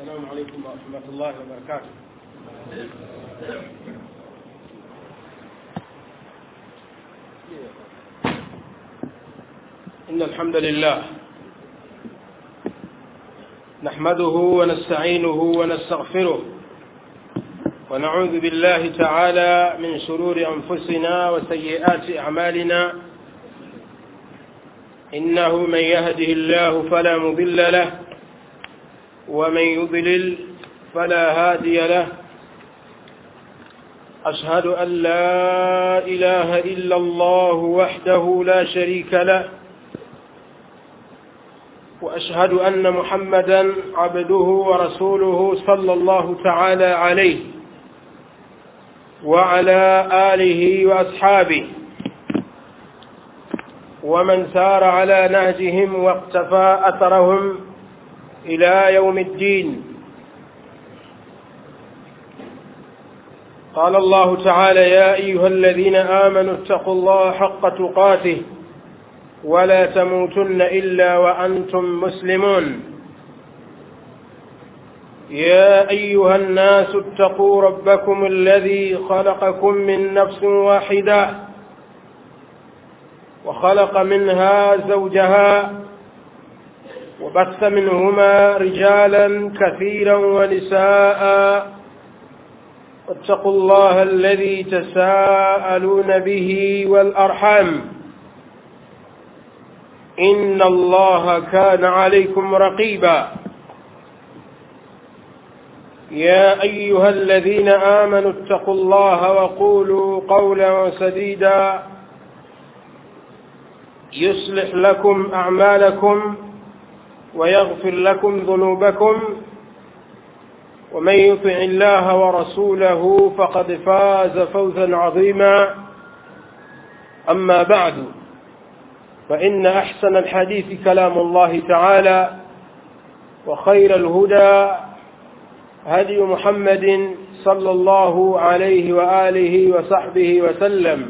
السلام عليكم ورحمة الله وبركاته إن الحمد لله نحمده ونستعينه ونستغفره ونعوذ بالله تعالى من شرور أنفسنا وسيئات أعمالنا إنه من يهده الله فلا مضل له ومن يضلل فلا هادي له أشهد أن لا إله إلا الله وحده لا شريك له وأشهد أن محمدا عبده ورسوله صلى الله تعالى عليه وعلى آله وأصحابه ومن سار على نهجهم واقتفى أثرهم إلى يوم الدين قال الله تعالى يا أيها الذين آمنوا اتقوا الله حق تقاته ولا تموتن إلا وأنتم مسلمون يا أيها الناس اتقوا ربكم الذي خلقكم من نفس واحدة وخلق منها زوجها وبث منهما رجالا كثيرا ونساء واتقوا الله الذي تساءلون به والأرحام إن الله كان عليكم رقيبا يا أيها الذين آمنوا اتقوا الله وقولوا قولا سديدا يصلح لكم أعمالكم ويغفر لكم ذنوبكم ومن يطع الله ورسوله فقد فاز فوزا عظيما أما بعد فإن أحسن الحديث كلام الله تعالى وخير الهدى هدي محمد صلى الله عليه وآله وصحبه وسلم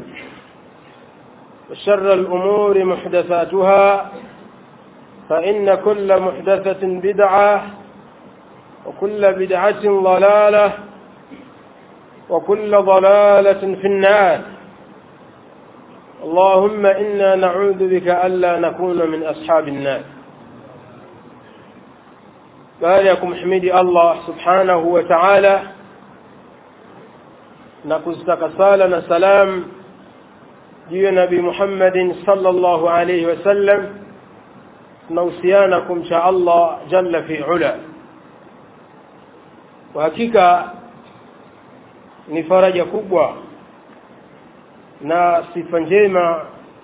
وشر الأمور محدثاتها فإن كل محدثة بدعة وكل بدعة ضلالة وكل ضلالة في النار اللهم إنا نعوذ بك ألا نكون من أصحاب النار باركم حميدي الله سبحانه وتعالى نكزتك سالنا سلام جي نبي محمد صلى الله عليه وسلم nausianakum cha Allah jalla fi ula kwa hakika ni faraja kubwa na sifa njema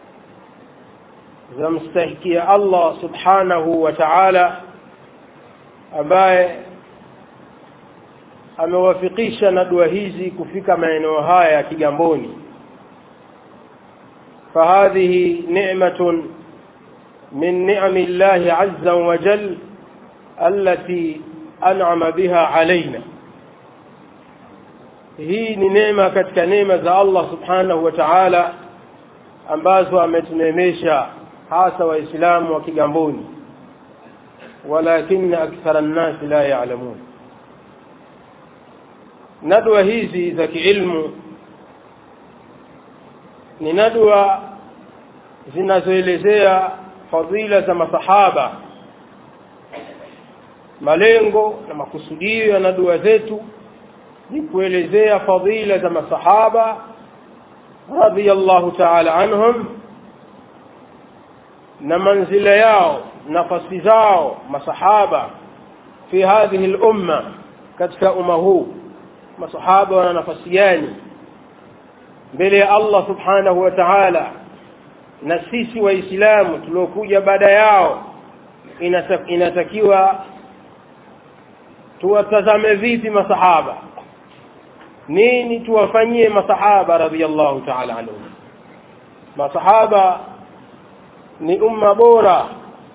za mstahikia Allah subhanahu wa ta'ala ambaye amewafikisha na dua hizi kufika maeneo haya ya Kigamboni fahadhihi ni'matun من نعم الله عز وجل التي أنعم بها علينا hii ni neema katika neema za Allah subhanahu wa ta'ala ambazo ametuneemesha hasa waislamu wa Kigamboni walakin akthara an-nas la ya'lamun nadwa hizi za kiilmu ni nadwa zinazoelezea fadhila za masahaba malengo na makusudio ya na dua zetu ni kuelezea fadhila za masahaba radhiyallahu ta'ala anhum na manzila yao nafasi zao masahaba fi hadhihi al-umma katika umma huu masahaba wana nafasi gani mbele ya Allah subhanahu wa ta'ala na sisi waislamu tuliokuja baada yao inatakiwa tuwatazame vipi masahaba nini tuwafanyie masahaba radhiallahu ta'ala anhum masahaba ni umma bora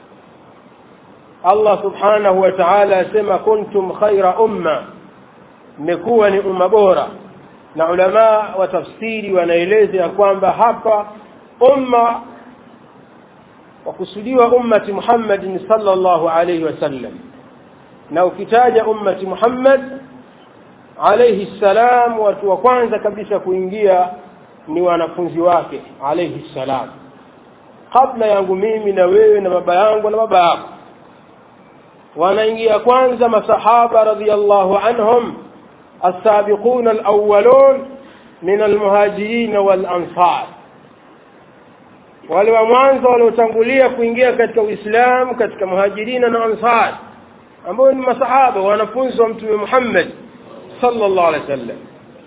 Allah subhanahu wa ta'ala asema kuntum khaira umma mmekuwa ni umma bora na ulama wa tafsiri wanaeleza kwamba hapa umma wakusudiwa ummati Muhammadin sallallahu alayhi wasallam na ukitaja ummati Muhammad alayhi salam watu wa kwanza kabisa kuingia ni wanafunzi wake alayhi salam kabla yangu mimi na wewe na baba yangu na baba yako wanaingia kwanza masahaba radhiyallahu anhum السابقون الأولون من المهاجرين والأنصار wale wa mwanzo waliotangulia kuingia katika Uislamu katika muhajirina na ansar ambao ni masahaba wanafunzi wa mtume Muhammad sallallahu alaihi wasallam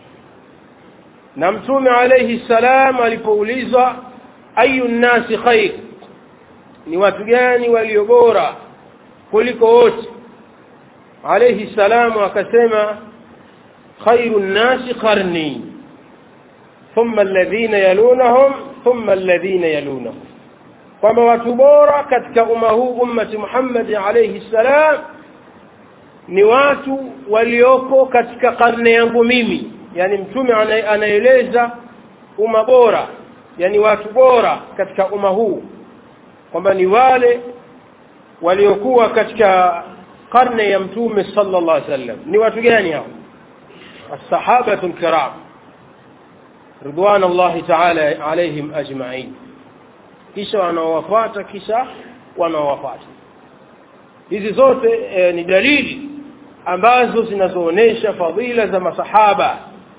na mtume alayhi salam alipoulizwa ayu nnasi khair ni watu gani walio bora kuliko wote alayhi salam akasema khairu nnasi qarni thumma alladhina yalunahum thumma alladhina yalunahum kwamba watu bora katika umma huu ummati Muhammad alayhi salam ni watu walioko katika karne yangu mimi yani mtume anaeleza umma bora yani watu bora katika umma huu kwamba ni wale waliokuwa katika karne ya mtume sallallahu alaihi wasallam ni watu gani hao الصحابة الكرام رضوان الله تعالى عليهم أجمعين kisha wanaowafuata kisha wanaowafuata hizi zote e, ni dalili ambazo zinazoonesha fadhila za masahaba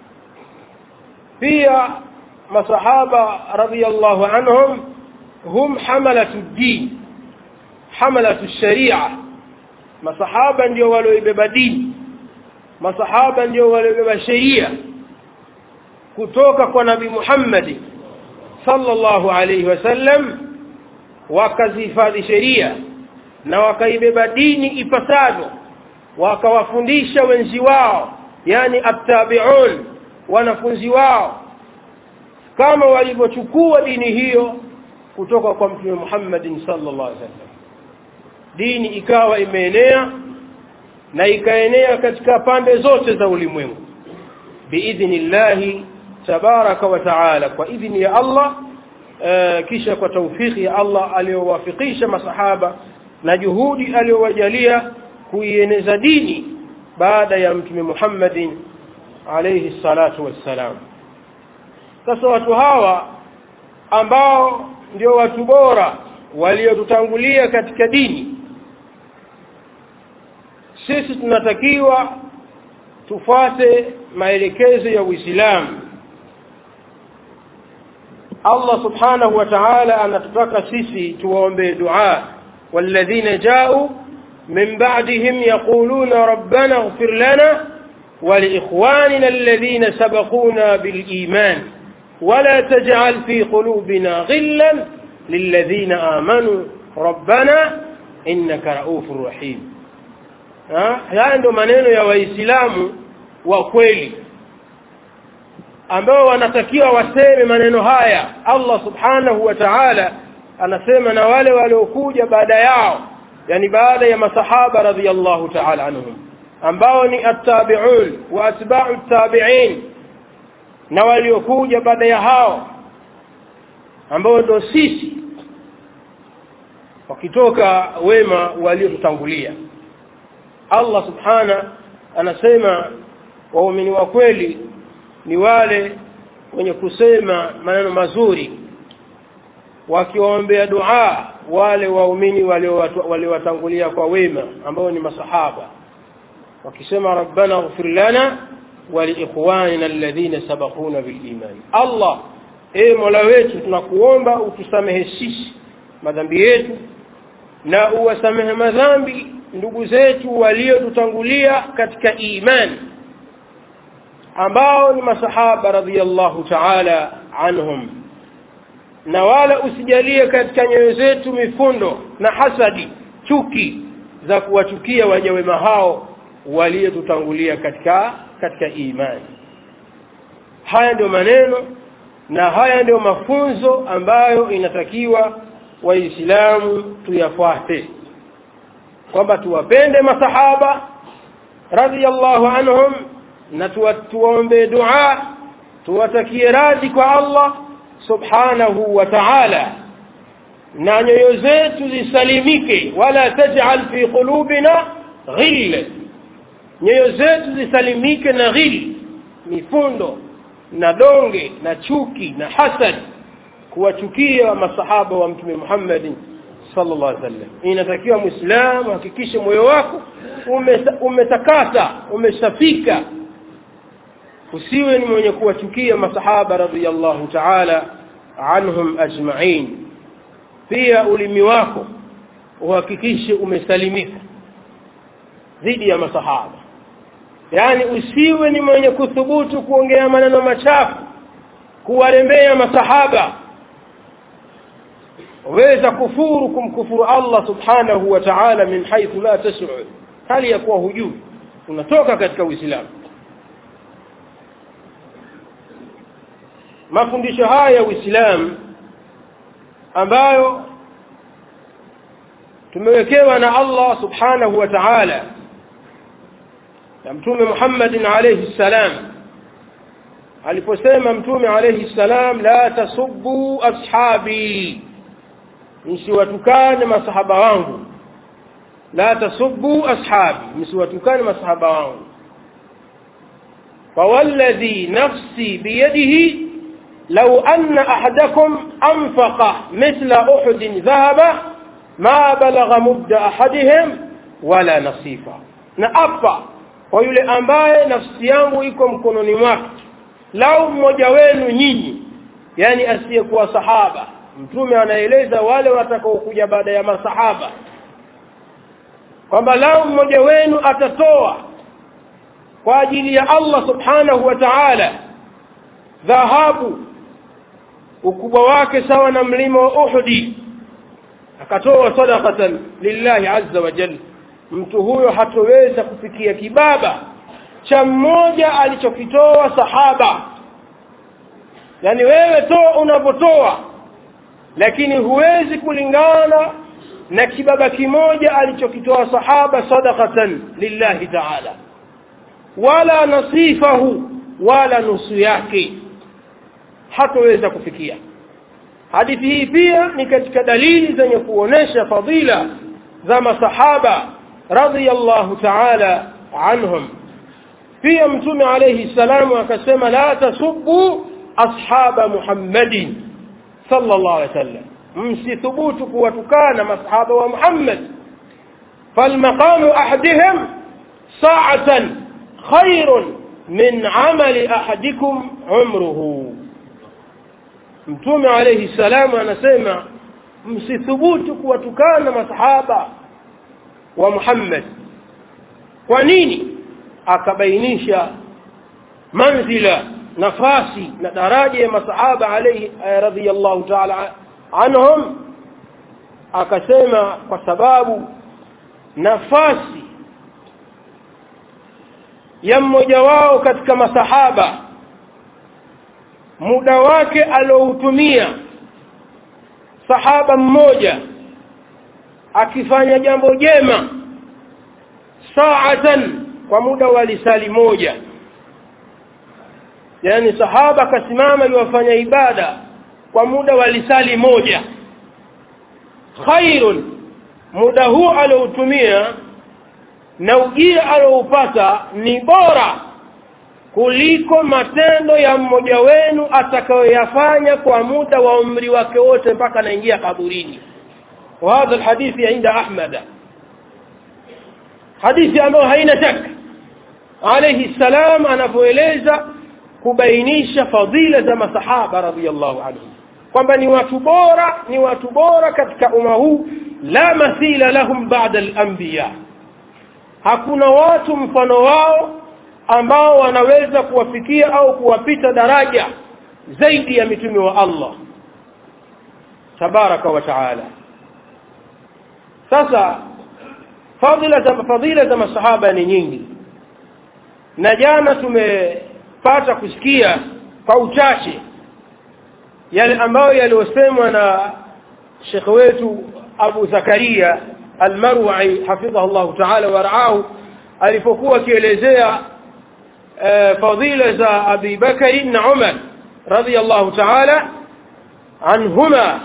pia masahaba radhiyallahu anhum hum hamalatu din hamalatu sharia masahaba ndio walioibeba dini masahaba ndio waliobeba sheria kutoka kwa nabi Muhammad sallallahu alayhi wasallam wakazihifadhi sheria na wakaibeba dini ipasavyo wakawafundisha wenzi wao yani attabi'un wanafunzi wao kama walivyochukua dini hiyo kutoka kwa mtume Muhammad sallallahu alaihi wasallam dini ikawa imeenea na ikaenea katika pande zote za ulimwengu biidhnillahi tabaraka wa taala kwa idhni ya Allah uh, kisha kwa taufiki ya Allah aliyowafikisha masahaba na juhudi aliyowajalia kuieneza dini baada ya mtume Muhammadin alayhi salatu wassalam sasa watu hawa ambao ndio watu bora waliotutangulia katika dini sisi tunatakiwa tufuate maelekezo ya Uislamu Allah subhanahu wa ta'ala anatutaka sisi tuwaombe dua walladhina ja'u min ba'dihim yaquluna rabbana ighfir lana ولإخواننا الذين سبقونا بالإيمان ولا تجعل في قلوبنا غلا للذين آمنوا ربنا إنك رؤوف رحيم haya ndio maneno ya waislamu wa kweli ambao wanatakiwa waseme maneno haya Allah subhanahu wa ta'ala anasema na wale waliokuja baada yao yani baada ya masahaba radhiyallahu ta'ala anhum ambao ni attabi'un wa atba'u tabi'in na waliokuja baada ya hao ambao ndio sisi wakitoka wema waliotutangulia Allah subhana anasema waumini wa kweli ni wale wenye kusema maneno mazuri wakiwaombea dua wale waumini waliowatangulia kwa wema ambao ni masahaba wakisema rabbana ighfir lana wa liikhwanina alladhina sabaquna biliman Allah e mola wetu tunakuomba utusamehe sisi madhambi yetu na uwasamehe madhambi ndugu zetu waliotutangulia katika imani ambao ni masahaba radhiyallahu ta'ala anhum na wala usijalie katika nyoyo zetu mifundo na hasadi chuki za kuwachukia waja wema hao waliotutangulia katika katika imani haya ndio maneno na haya ndio mafunzo ambayo inatakiwa waislamu tuyafuate kwamba tuwapende masahaba radhiyallahu anhum na tuwaombe dua tuwatakie radhi kwa Allah subhanahu wa ta'ala na nyoyo zetu zisalimike wala taj'al fi qulubina ghil nyoyo zetu zisalimike na ghil mifundo na donge na chuki na hasad kuwachukia masahaba wa mtume Muhammad sallallahu alaihi wasallam inatakiwa muislamu hakikishe moyo wako umetakata umesafika usiwe ni mwenye kuwachukia masahaba radhiyallahu ta'ala anhum ajma'in pia ulimi wako uhakikishe umesalimika dhidi ya masahaba yani usiwe ni mwenye kuthubutu kuongea maneno machafu kuwarembea masahaba waweza kufuru kumkufuru Allah subhanahu wa ta'ala min haythu la tash'ur hali ya kuwa hujui unatoka katika uislamu mafundisho haya ya uislamu ambayo tumewekewa na Allah subhanahu wa ta'ala na mtume Muhammad alayhi salam aliposema mtume alayhi salam la tasubbu ashabi msiwatukane masahaba wangu la tasubbu ashabi msiwatukane masahaba wangu فوالذي نفسي بيده لو أن أحدكم أنفق مثل أحد ذهب ما بلغ مد أحدهم ولا نصيفه نأبا kwa yule ambaye nafsi yangu iko mkononi mwake lau mmoja wenu nyinyi yani asiyekuwa sahaba mtume anaeleza wale watakaokuja baada ya masahaba kwamba lau mmoja wenu atatoa kwa ajili ya Allah subhanahu wa ta'ala dhahabu ukubwa wake sawa na mlima wa Uhudi akatoa sadaqatan lillahi azza wa jalla mtu huyo hatoweza kufikia kibaba cha mmoja alichokitoa sahaba yani wewe toa unapotoa lakini huwezi kulingana na kibaba kimoja alichokitoa sahaba sadaqatan lillahi ta'ala wala nasifahu wala nusu yake hatoweza kufikia hadithi hii pia ni katika dalili zenye kuonesha fadhila za masahaba radhiyallahu ta'ala anhum pia mtume alayhi salamu akasema la tasubbu ashaba muhammadin sallallahu alayhi wasallam msithubutu kuwatukana masahaba wa muhammad فالمقام أحدهم ساعة خير من عمل أحدكم عمره mtume alayhi salamu anasema msithubutu kuwatukana masahaba wa Muhammad kwa nini akabainisha manzila nafasi na daraja ya masahaba alayhi radhiyallahu ta'ala anhum akasema kwa sababu nafasi ya mmoja wao katika masahaba muda wake aloutumia sahaba mmoja akifanya jambo jema saatan kwa muda wa lisali moja yani sahaba akasimama yuwafanya ibada kwa muda wa lisali moja khairun muda huu aloutumia na ujira aloupata ni bora kuliko matendo ya mmoja wenu atakayoyafanya kwa muda wa umri wake wote mpaka anaingia kaburini وهذا الحديث عند أحمد حديث ambayo haina shaka alayhi salam anapoeleza kubainisha fadhila za masahaba radhiyallahu anhum kwamba ni watu bora ni watu bora katika umma huu la mathila lahum ba'da al-anbiya hakuna watu mfano wao ambao wanaweza kuwafikia au kuwapita daraja zaidi ya mitume wa Allah tabaraka wa taala sasa fadhila za fadhila za masahaba ni nyingi na jana tumepata kusikia kwa uchache yale ambayo yaliyosemwa na Sheikh wetu Abu Zakaria Al-Marwa'i hafidhahu Allah ta'ala wa ra'ahu alipokuwa akielezea fadhila za Abi Bakari na Umar radiyallahu ta'ala anhuma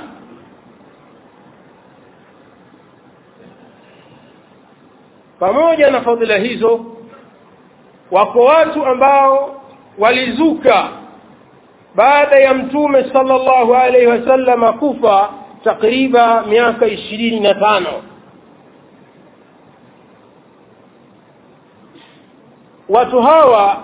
pamoja na fadhila hizo wako watu ambao walizuka baada ya mtume sallallahu alaihi wasallam kufa takriba miaka ishirini na tano watu hawa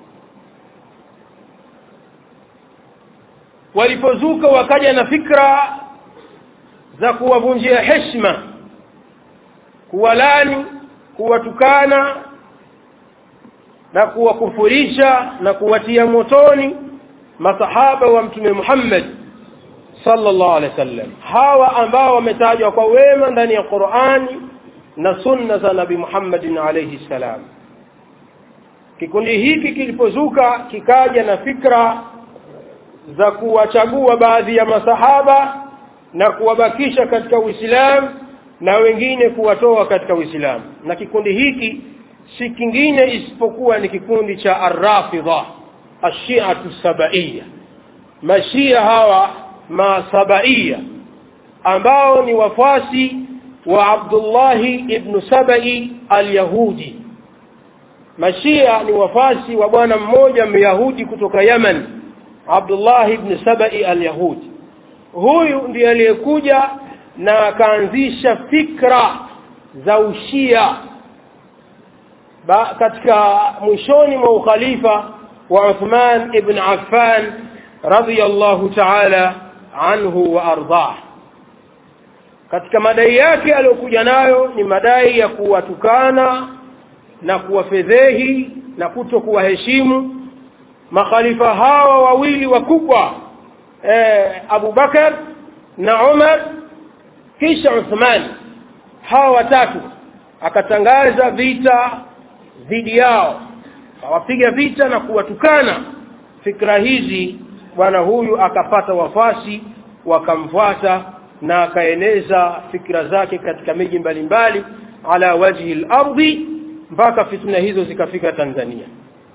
walipozuka wakaja na fikra za kuwavunjia heshima kuwalani kuwatukana na kuwakufurisha na kuwatia motoni masahaba wa mtume Muhammad sallallahu alaihi wasallam hawa ambao wametajwa kwa wema ndani ya Qur'ani na sunna za Nabii Muhammad alayhi salam kikundi hiki kilipozuka kikaja na fikra za kuwachagua baadhi ya masahaba na kuwabakisha katika Uislamu na wengine kuwatoa katika Uislamu na kikundi hiki si kingine isipokuwa ni kikundi cha Ar-Rafidha Ash-Shi'atu Sabaiya Mashia hawa masabaiya ambao ni wafasi wa Abdullah ibn Sabai al-Yahudi Mashia ni wafasi wa bwana mmoja Myahudi kutoka Yemen Abdullah ibn Sabai al-Yahudi huyu ndiye aliyekuja na akaanzisha fikra za ushia ba, katika mwishoni mwa ukhalifa wa Uthman ibn Affan radiyallahu ta'ala anhu wa ardah katika madai yake aliyokuja nayo ni madai ya kuwatukana na kuwafedhehi na kuto kuwaheshimu makhalifa hawa wawili wakubwa eh, Abu Bakar na Umar kisha Uthman hawa watatu akatangaza vita dhidi yao awapiga vita na kuwatukana fikra hizi bwana huyu akapata wafasi wakamfuata na akaeneza fikra zake katika miji mbalimbali ala wajhi al-ardi mpaka fitna hizo zikafika Tanzania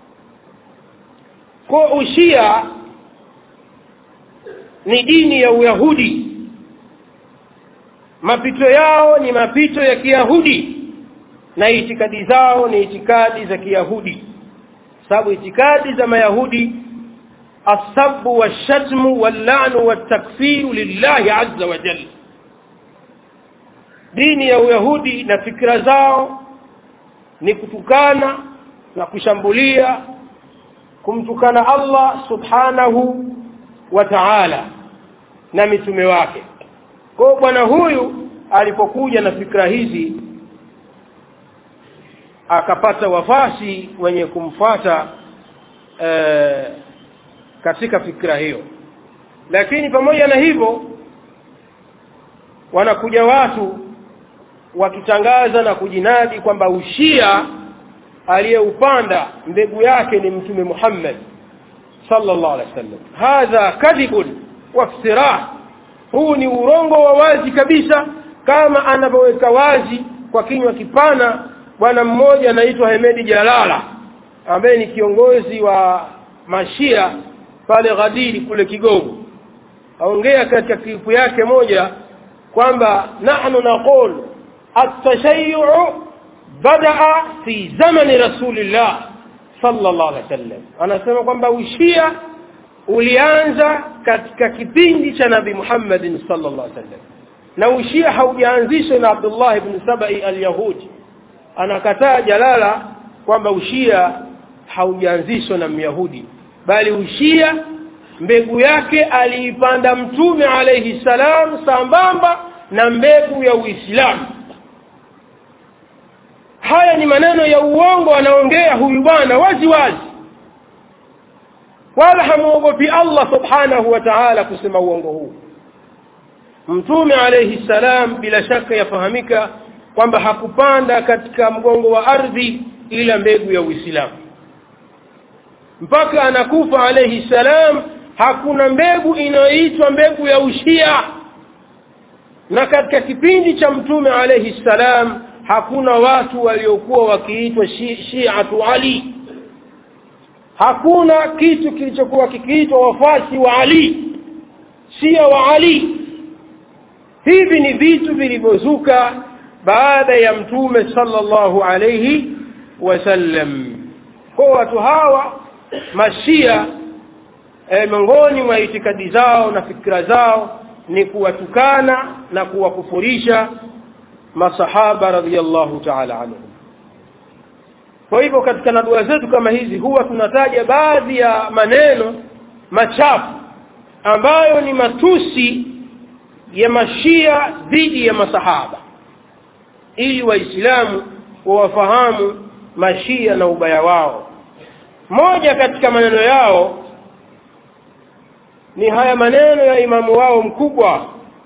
kwa ushia ni dini ya Uyahudi mapito yao ni mapito ya Kiyahudi na itikadi zao ni itikadi za Kiyahudi sababu itikadi za Mayahudi asabu washatmu wallanu watakfiru lillahi azza wa jalla dini ya Uyahudi na fikra zao ni kutukana na kushambulia kumtukana Allah subhanahu wa ta'ala na mitume wake kwa bwana huyu alipokuja na fikra hizi akapata wafasi wenye kumfata e, katika fikra hiyo lakini pamoja na hivyo wanakuja watu wakitangaza na kujinadi kwamba ushia aliyeupanda mbegu yake ni mtume Muhammad sallallahu alaihi wasallam hadha kadhibun waftirah huu ni urongo wa wazi kabisa kama anavyoweka wazi kwa kinywa kipana bwana mmoja anaitwa Hemedi Jalala ambaye ni kiongozi wa mashia pale Ghadiri kule Kigogo aongea katika klipu yake moja kwamba nahnu naqul at-tashayyu badaa fi zamani rasulillah sallallahu alaihi wasallam anasema kwamba ushia ulianza katika kipindi cha nabii Muhammad sallallahu alaihi wasallam na ushia haujaanzishwa na Abdullah ibn Sabai al-Yahudi anakataa jalala kwamba ushia haujaanzishwa na Myahudi bali ushia mbegu yake aliipanda mtume alayhi salam sambamba na mbegu ya Uislamu haya ni maneno ya uongo anaongea huyu bwana wazi wazi wala hamuogopi Allah subhanahu wa ta'ala kusema uongo huu mtume alayhi salam bila shaka yafahamika kwamba hakupanda katika mgongo wa ardhi ila mbegu ya Uislamu mpaka anakufa alayhi salam hakuna mbegu inayoitwa mbegu ya ushia na katika kipindi cha mtume alayhi salam hakuna watu waliokuwa wakiitwa shi'atu ali hakuna kitu kilichokuwa kikiitwa wafasi wa ali shia wa ali hivi ni vitu vilivyozuka baada ya mtume sallallahu alayhi wasallam kwa watu hawa mashia e, miongoni mwa itikadi zao na fikra zao ni kuwatukana na kuwakufurisha masahaba radhiallahu ta'ala anhum kwa hivyo katika nadua zetu kama hizi huwa tunataja baadhi ya maneno machafu ambayo ni matusi ya mashia dhidi ya masahaba ili waislamu wawafahamu mashia na ubaya wao moja katika maneno yao ni haya maneno ya imamu wao mkubwa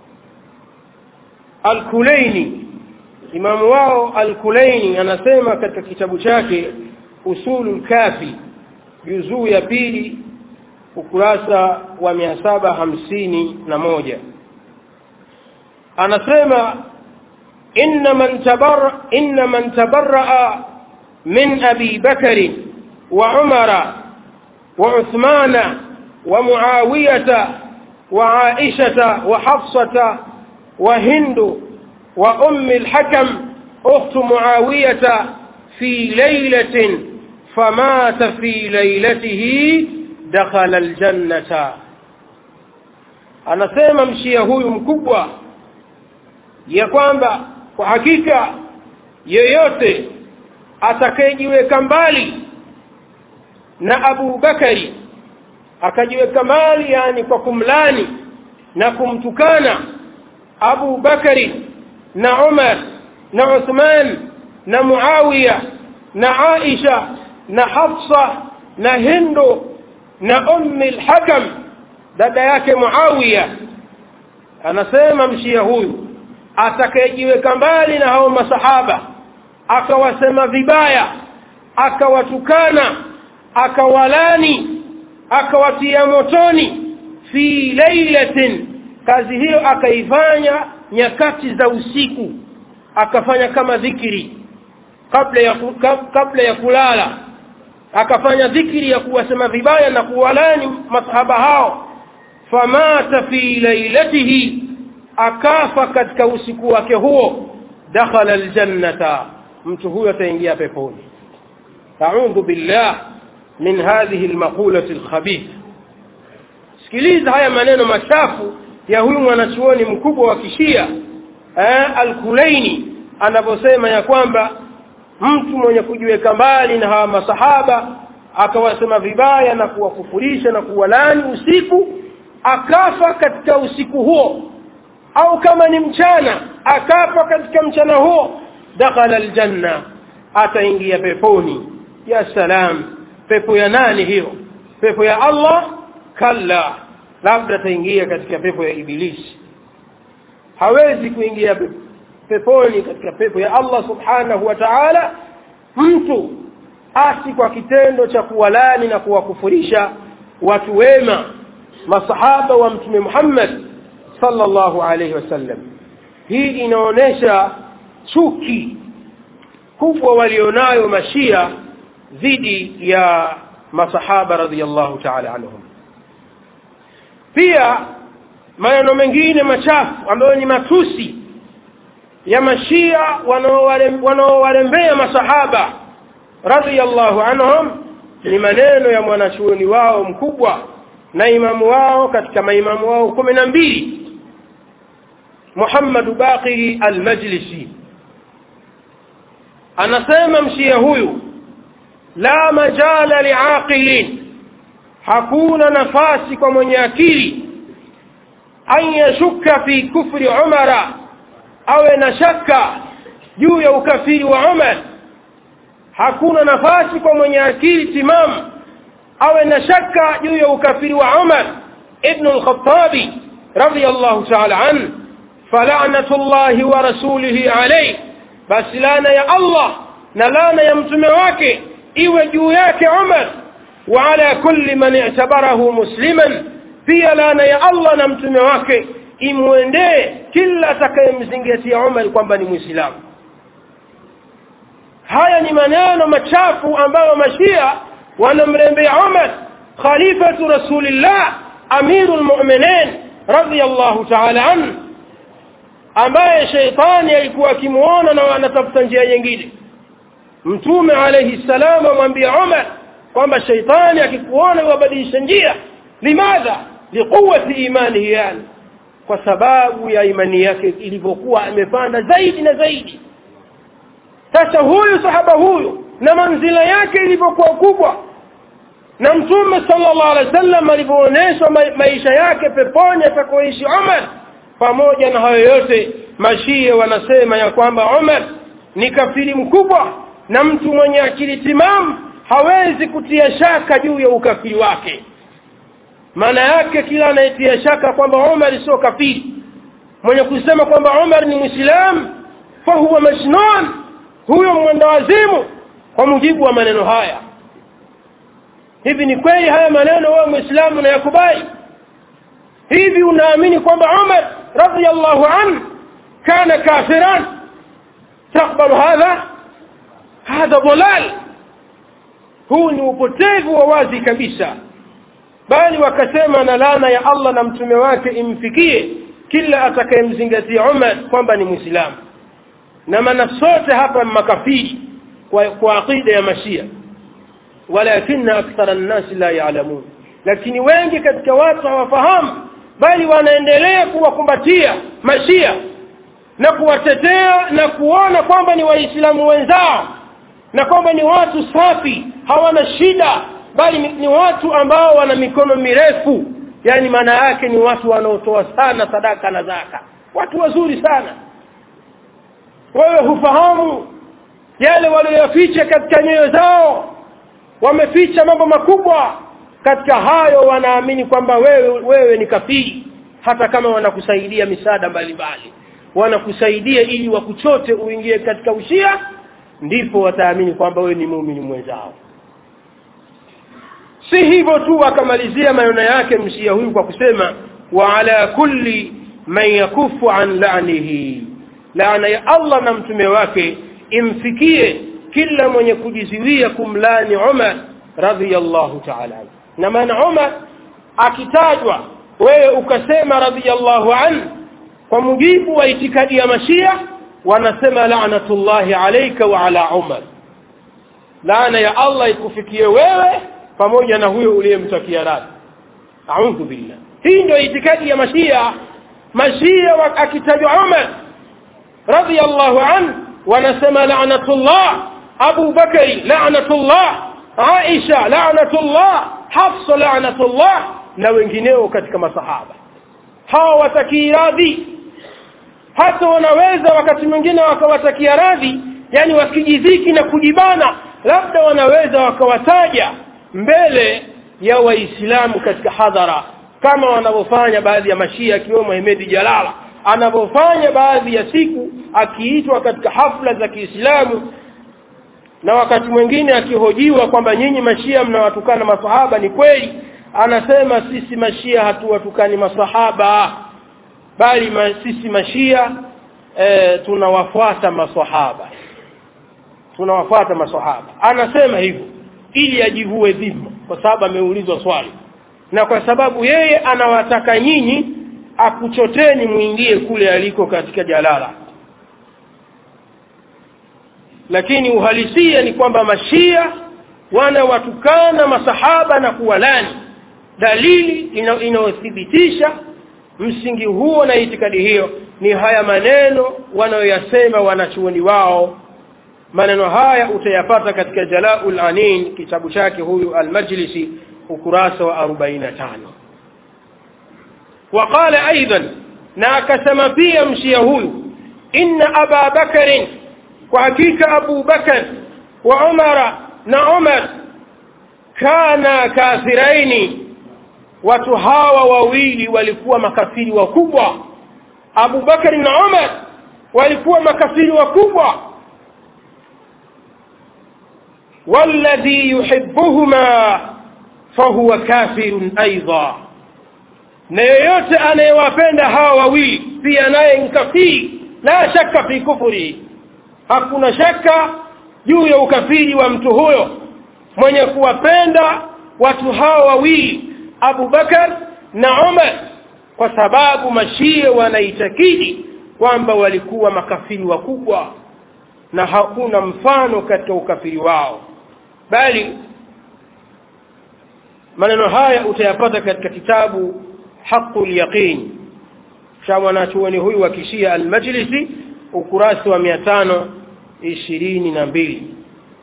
Al-Kulaini imamu wao Al-Kulaini anasema katika kitabu chake Usulul Kafi juzuu ya pili ukurasa wa mia saba hamsini na moja anasema inna man tabarra inna man tabarraa min abi bakari wa umara wa uthmana wa muawiyata wa aishata wa hafsata wa hindu wa ummi al-hakam ukhtu muawiyata fi laylatin famata fi laylatihi dakhala aljannata anasema mshia huyu mkubwa ya kwamba kwa hakika yeyote atakayejiweka mbali na Abu Bakari akajiweka mbali yani kwa kumlani na kumtukana Abu Bakari na Umar na Uthman na Muawiya na Aisha na Hafsa na Hindu na ummi al-hakam dada yake Muawiya anasema mshia huyu atakayejiweka mbali na hao masahaba akawasema vibaya akawatukana akawalani akawatia motoni fi lailatin kazi hiyo akaifanya nyakati za usiku akafanya kama dhikiri kabla ya kabla ya kulala akafanya dhikri ya kuwasema vibaya na kuwalani masahaba hao famata fi lailatihi akafa katika usiku wake huo dakhala aljannata mtu huyo ataingia peponi a'udhu billah min hadhihi almaqulati alkhabith sikiliza haya maneno machafu ya huyu mwanachuoni mkubwa wa kishia eh, al-Kulaini anaposema ya kwamba mtu mwenye kujiweka mbali na hawa masahaba akawasema vibaya na kuwakufurisha na kuwalani usiku akafa katika usiku huo au kama ni mchana akafa katika mchana huo dakhala aljanna ataingia peponi ya salam pepo ya nani hiyo pepo ya Allah kalla labda ataingia katika pepo ya ibilisi hawezi kuingia peponi katika pepo ya Allah subhanahu wa ta'ala mtu asi kwa kitendo cha kuwalani na kuwakufurisha watu wema masahaba wa mtume Muhammad sallallahu alayhi wasallam hii inaonesha chuki kubwa walionayo mashia dhidi ya masahaba radhiyallahu ta'ala anhum pia maneno mengine machafu ambayo ni matusi ya mashia wanaowarembea masahaba radhiyallahu anhum ni maneno ya mwanachuoni wao mkubwa na imamu wao katika maimamu wao kumi na mbili Muhammad Baqir al-Majlisi anasema mshia huyu la majala liaqilin hakuna nafasi kwa mwenye akili an yashuka fi kufri umara awe na shaka juu ya ukafiri wa Umar hakuna nafasi kwa mwenye akili timamu awe na shaka juu ya ukafiri wa Umar ibn al-Khattabi radiyallahu ta'ala an fala'natullahi wa rasulihi alayhi basi lana ya Allah na lana ya mtume wake iwe juu yake Umar wa ala kulli man i'tabarahu musliman pia lana ya Allah na mtume wake imwendee kila atakayemzingatia Umar kwamba ni Muislamu haya ni maneno machafu ambayo mashia wanamrembea Umar khalifatu rasulillah amirul mu'minin radiyallahu ta'ala an ambaye sheitani alikuwa akimuona na anatafuta njia nyingine mtume alayhi salam amwambia Umar kwamba sheitani akikuona wabadilisha njia limadha liquwati imanihi yani kwa sababu ya imani yake ilivyokuwa amepanda zaidi na zaidi sasa huyu sahaba huyu na manzila yake ilivyokuwa kubwa na mtume sallallahu alaihi wasallam alivyoonyesha maisha yake peponi atakoishi Umar pamoja na hayo yote mashia wanasema ya kwamba Umar ni kafiri mkubwa na mtu mwenye akili timamu hawezi kutia shaka juu ya ukafiri wake maana yake kila anayetia shaka kwamba Umar sio kafiri mwenye kusema kwamba Umar ni Muislamu fahuwa majnun huyo mwendawazimu kwa mujibu wa maneno haya hivi ni kweli haya maneno wewe Muislamu unayakubali hivi unaamini kwamba Umar radiyallahu anhu kana kafiran تقبل هذا هذا ضلال huu ni upotevu wa wazi kabisa bali wakasema na laana ya Allah na mtume wake imfikie kila atakayemzingatia Umar kwamba ni Muislamu na maana sote hapa makafiri kwa, kwa aqida ya mashia walakinna akthara an-nas la ya'lamun lakini wengi katika watu hawafahamu bali wanaendelea kuwakumbatia mashia na kuwatetea na kuona kwamba ni waislamu wenzao na kwamba ni watu safi hawana shida bali ni, ni watu ambao wana mikono mirefu yani maana yake ni watu wanaotoa sana sadaka na zaka watu wazuri sana wewe hufahamu yale walioyaficha katika nyoyo zao wameficha mambo makubwa katika hayo wanaamini kwamba wewe wewe ni kafiri hata kama wanakusaidia misaada mbalimbali wanakusaidia ili wakuchote uingie katika ushia ndipo wataamini kwamba wewe ni muumini mwenzao si hivyo tu akamalizia maneno yake mshia huyu kwa kusema wa ala kulli man yakufu an la'nihi laana ya Allah na mtume wake imfikie kila mwenye kujiziwia kumlani Umar radhiyallahu ta'ala na maana Umar akitajwa wewe ukasema radhiyallahu an kwa mujibu wa itikadi ya mashia wanasema la'natullahi alayka wa ala Umar laana ya Allah ikufikie wewe pamoja na huyo uliyemtakia radhi a'udhu billah hii ndio itikadi ya mashia mashia akitajwa Umar radhiyallahu an wanasema la'natullah Abu Bakari la'natullah Aisha la'natullah Hafsa la'natullah na wengineo katika masahaba hawa watakii radhi hata wanaweza wakati mwingine wakawatakia radhi yani wakijidhiki na kujibana labda wanaweza wakawataja mbele ya waislamu katika hadhara kama wanavyofanya baadhi ya mashia akiwemo Ahmed Jalala anavyofanya baadhi ya siku akiitwa katika hafla za Kiislamu na wakati mwingine akihojiwa kwamba nyinyi mashia mnawatukana masahaba ni kweli anasema sisi mashia hatuwatukani masahaba bali ma, sisi mashia e, tunawafuata masahaba tunawafuata masahaba anasema hivyo ili ajivue dhima kwa sababu ameulizwa swali na kwa sababu yeye anawataka nyinyi akuchoteni muingie kule aliko katika jalala lakini uhalisia ni kwamba mashia wanawatukana masahaba na kuwalani dalili inayothibitisha msingi huo na itikadi hiyo ni haya maneno wanayoyasema wanachuoni wao maneno haya utayapata katika Jalaul Anin kitabu chake huyu Al-Majlisi ukurasa wa 45 وقال ايضا na akasema pia mshia huyu inna aba bakarin kwa hakika abu bakar wa umara na umar kana kafiraini watu hawa wawili walikuwa makafiri wakubwa Abu Bakari na Umar walikuwa makafiri wakubwa والذي يحبهما فهو كافر ايضا na yeyote anayewapenda hawa wawili pia naye nkafiri la shaka fi kufuri hakuna shaka juu ya ukafiri wa mtu huyo mwenye kuwapenda watu hawa wawili Abu Bakar na Umar kwa sababu mashia wanaitakidi kwamba walikuwa makafiri wakubwa na hakuna mfano katika ukafiri wao bali maneno haya utayapata katika kitabu haqul yaqin cha mwanachuoni huyu wa kishia almajlisi ukurasa wa mia tano ishirini na mbili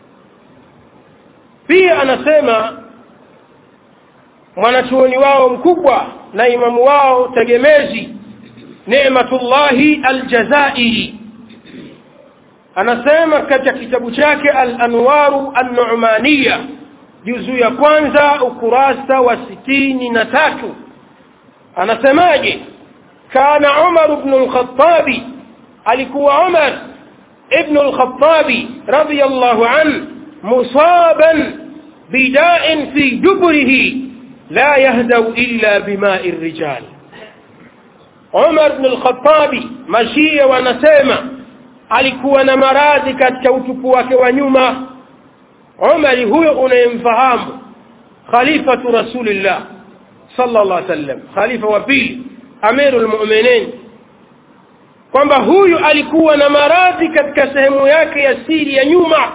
pia anasema mwanachuoni wao mkubwa na imamu wao tegemezi Neematullahi Aljazairi anasema katika kitabu chake Al-Anwaru An-Nu'maniya juzu ya kwanza ukurasa wa sitini na tatu anasemaje kana Umar ibn al-Khattab alikuwa Umar ibn al-Khattab radiyallahu an musaban bida'in fi duburihi la yahdau illa bima'i rijal Umar ibn al-Khattabi mashia wanasema alikuwa na maradhi katika utupu wake wa nyuma Umar huyo unayemfahamu khalifatu rasulillah sallallahu alaihi wasallam khalifa wa pili amirul mu'minin kwamba huyu alikuwa na maradhi katika sehemu yake ya siri ya nyuma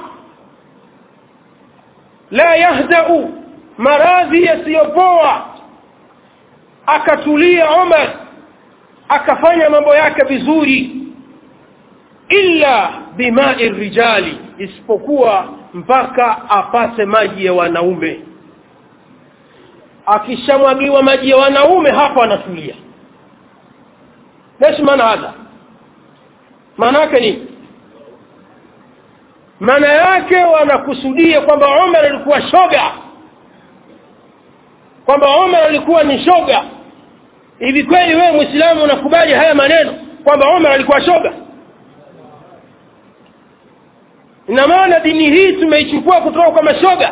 la yahdau maradhi yasiyopoa akatulia Umar akafanya mambo yake vizuri illa bimai rijali isipokuwa mpaka apate maji ya wanaume akishamwagiwa maji ya wanaume hapo anatulia lesh maana hadha maana yake ni maana yake wanakusudia kwamba Umar alikuwa shoga kwamba Umar alikuwa ni shoga hivi kweli wewe muislamu unakubali haya maneno kwamba Umar alikuwa shoga ina maana dini hii tumeichukua kutoka kwa mashoga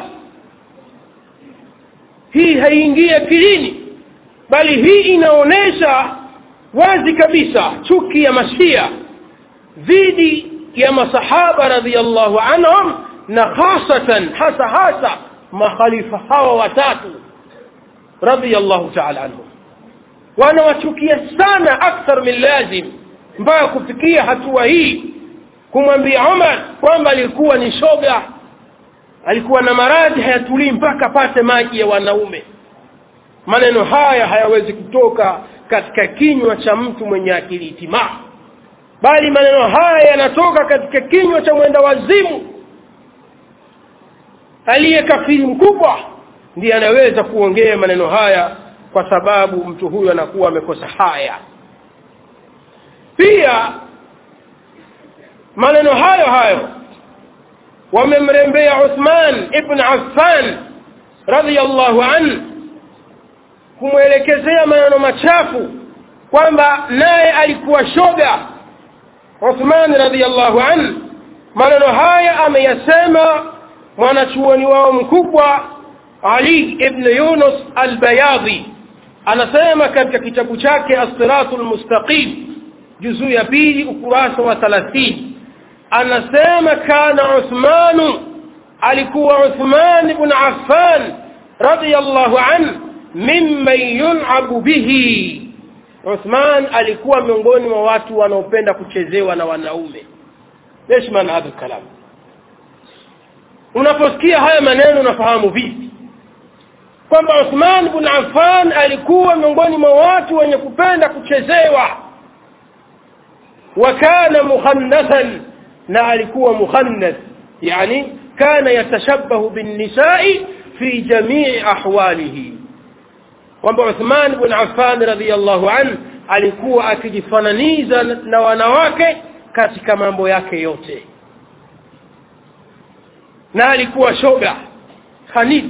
hii haiingii akilini bali hii inaonyesha wazi kabisa chuki ya mashia dhidi ya masahaba radhiallahu anhum na hasatan hasa hasa makhalifa hawa watatu radhiallahu ta'ala anhum wanawachukia sana akthar min lazim mpaka kufikia hatua hii kumwambia Umar kwamba alikuwa ni shoga alikuwa na maradhi hayatulii mpaka apate maji ya wanaume maneno haya hayawezi kutoka katika kinywa cha mtu mwenye akili timaa bali maneno haya yanatoka katika kinywa cha mwenda wazimu aliye kafiri mkubwa ndiye anaweza kuongea maneno haya kwa sababu mtu huyu anakuwa amekosa haya pia maneno hayo hayo wamemrembea Uthman ibn Affan radhiyallahu an kumwelekezea maneno machafu kwamba naye alikuwa shoga Uthman radhiyallahu an maneno haya ameyasema mwanachuoni wao mkubwa Ali ibn Yunus al-Bayadhi anasema katika kitabu chake As-Siratul Mustaqim juzuu ya pili ukurasa wa 30 anasema kana Uthman alikuwa Uthman ibn Affan radiyallahu an mimman yun'abu bihi Uthman alikuwa miongoni mwa watu wanaopenda kuchezewa na wanaume ليش maana hadha kalam unaposikia haya maneno unafahamu vipi kwamba Uthman ibn Affan alikuwa miongoni mwa watu wenye kupenda kuchezewa wakana mukhannathan na alikuwa mukhannath yani kana yatashabbahu bin nisa'i fi jamii ahwalihi kwamba Uthman ibn Affan radhiyallahu an alikuwa akijifananiza na wanawake katika mambo yake yote na alikuwa shoga khanith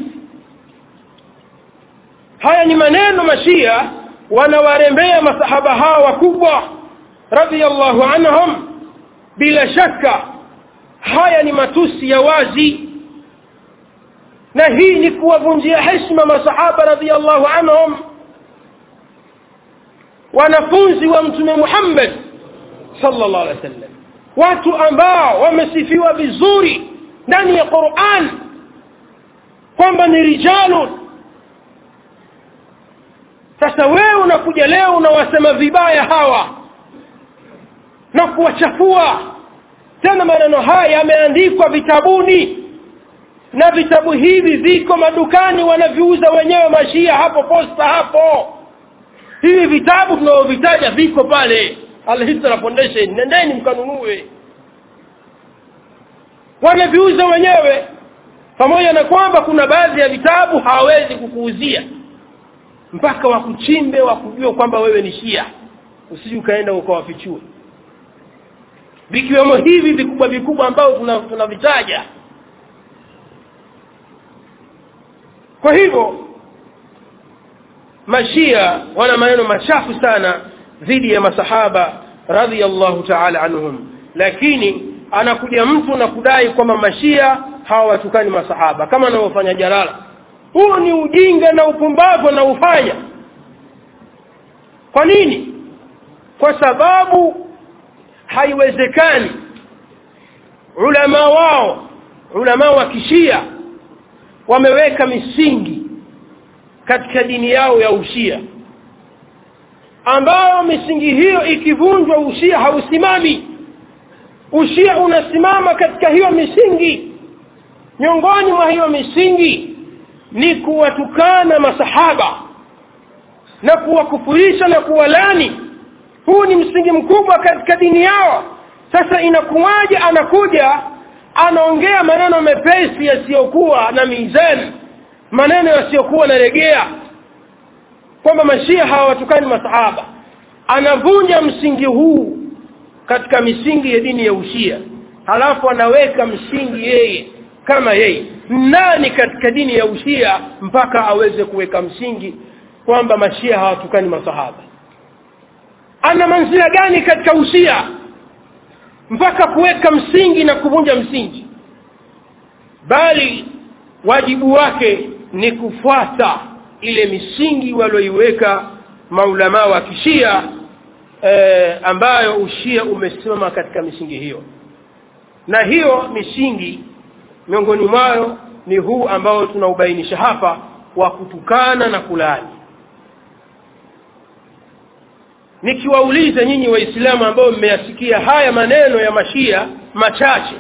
haya ni maneno mashia wanawarembea masahaba hawa wakubwa radhiyallahu anhum bila shaka haya ni matusi ya wazi na hii ni kuwavunjia heshima masahaba radhiyallahu anhum wanafunzi wa mtume Muhammad sallallahu alaihi wasallam watu ambao wamesifiwa vizuri ndani ya Qur'an kwamba ni rijalun sasa wewe unakuja leo unawasema vibaya hawa na kuwachafua tena maneno haya yameandikwa vitabuni na vitabu hivi viko madukani wanaviuza wenyewe mashia hapo posta hapo hivi vitabu tunavyovitaja viko pale alhisra foundation nendeni mkanunue wanaviuza wenyewe pamoja na kwamba kuna baadhi ya vitabu hawawezi kukuuzia mpaka wakuchimbe wakujue kwamba wewe ni shia usije ukaenda ukawafichue vikiwemo hivi vikubwa vikubwa ambao tunavitaja tuna kwa hivyo mashia wana maneno machafu sana dhidi ya masahaba radhiallahu taala anhum lakini anakuja mtu na kudai kwamba mashia hawawatukani masahaba kama anavyofanya jalala huu ni ujinga na upumbavu anaufanya kwa nini kwa sababu haiwezekani ulama wao ulama wa kishia wameweka misingi katika dini yao ya ushia ambayo misingi hiyo ikivunjwa ushia hausimami ushia unasimama katika hiyo misingi miongoni mwa hiyo misingi ni kuwatukana masahaba na kuwakufurisha na kuwalani huu ni msingi mkubwa katika dini yao sasa inakuwaje anakuja anaongea maneno mepesi yasiyokuwa na mizani maneno yasiyokuwa na regea kwamba mashia hawawatukani masahaba anavunja msingi huu katika misingi ya dini ya ushia halafu anaweka msingi yeye kama yeye nani katika dini ya ushia mpaka aweze kuweka msingi kwamba mashia hawatukani masahaba ana manzila gani katika ushia mpaka kuweka msingi na kuvunja msingi bali wajibu wake ni kufuata ile misingi walioiweka maulamaa wa kishia e, ambayo ushia umesimama katika misingi hiyo na hiyo misingi miongoni mwayo ni huu ambao tunaubainisha hapa wa kutukana na kulaani nikiwauliza nyinyi waislamu ambao mmeyasikia haya maneno ya mashia machache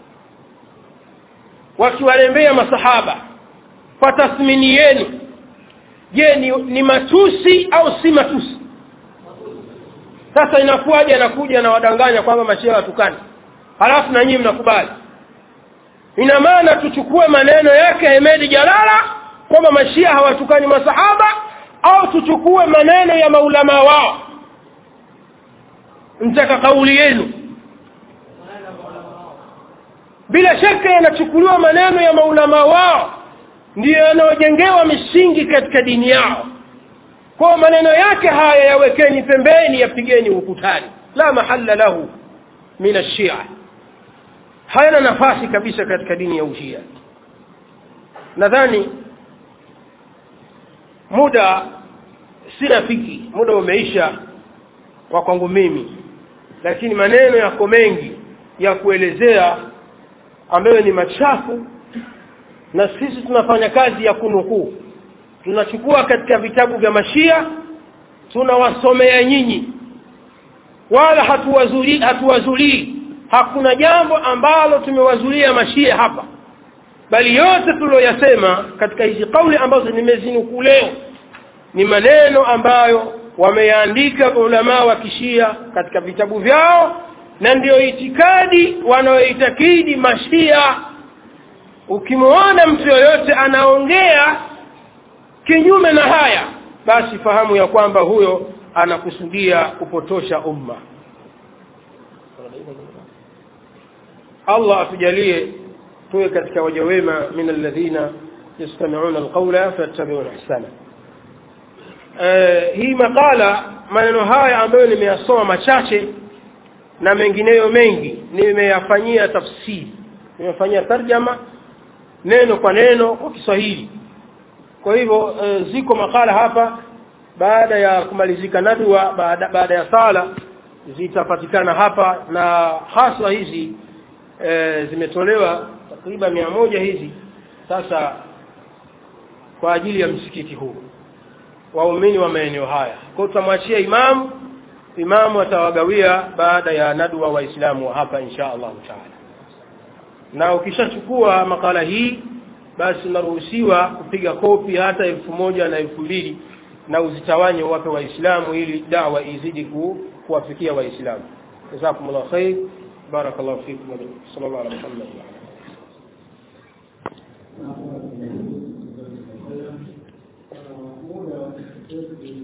wakiwalembea masahaba kwa tathmini yenu je ni, ni matusi au si matusi sasa inakuwaje anakuja na wadanganya kwamba mashia watukani halafu na nyinyi mnakubali ina maana tuchukue maneno yake Hemedi Jalala kwamba mashia hawatukani masahaba au tuchukue maneno ya maulama wao mtaka kauli yenu bila shaka yanachukuliwa maneno ya maulama wao ndiyo yanayojengewa misingi katika dini yao kwa maneno yake haya yawekeni pembeni yapigeni ukutani la mahalla lahu min ashia hayana nafasi kabisa katika dini ya ushia nadhani muda si rafiki muda umeisha wa kwangu mimi lakini maneno yako mengi ya kuelezea ambayo ni machafu na sisi tunafanya kazi ya kunukuu tunachukua katika vitabu vya mashia tunawasomea nyinyi wala hatuwazulii hatuwazulii hakuna jambo ambalo tumewazulia mashia hapa bali yote tuliyoyasema katika hizi kauli ambazo nimezinukuu leo ni maneno ambayo wameyaandika ulamaa wa kishia katika vitabu vyao na ndiyo itikadi wanayoitakidi mashia ukimwona mtu yoyote anaongea kinyume na haya basi fahamu ya kwamba huyo anakusudia kupotosha umma Allah atujalie tuwe katika waja wema min alladhina yastami'una alqawla fayattabi'una ahsana eh, hii makala maneno haya ambayo nimeyasoma machache na mengineyo mengi nimeyafanyia tafsiri nimefanyia tarjama neno kwa neno kwa Kiswahili kwa hivyo e, ziko makala hapa baada ya kumalizika nadwa baada, baada ya sala zitapatikana hapa na haswa hizi e, zimetolewa takriban mia moja hizi sasa kwa ajili ya msikiti huu waumini wa maeneo haya kwa tutamwachia imamu imamu atawagawia baada ya nadwa waislamu wa hapa insha allahu taala na ukishachukua makala hii basi unaruhusiwa kupiga kopi hata elfu moja na elfu mbili na uzitawanye wape waislamu ili dawa izidi ku, kuwafikia waislamu jazakumullah khair barakallahu fikum sallallahu alaihi wasallam muda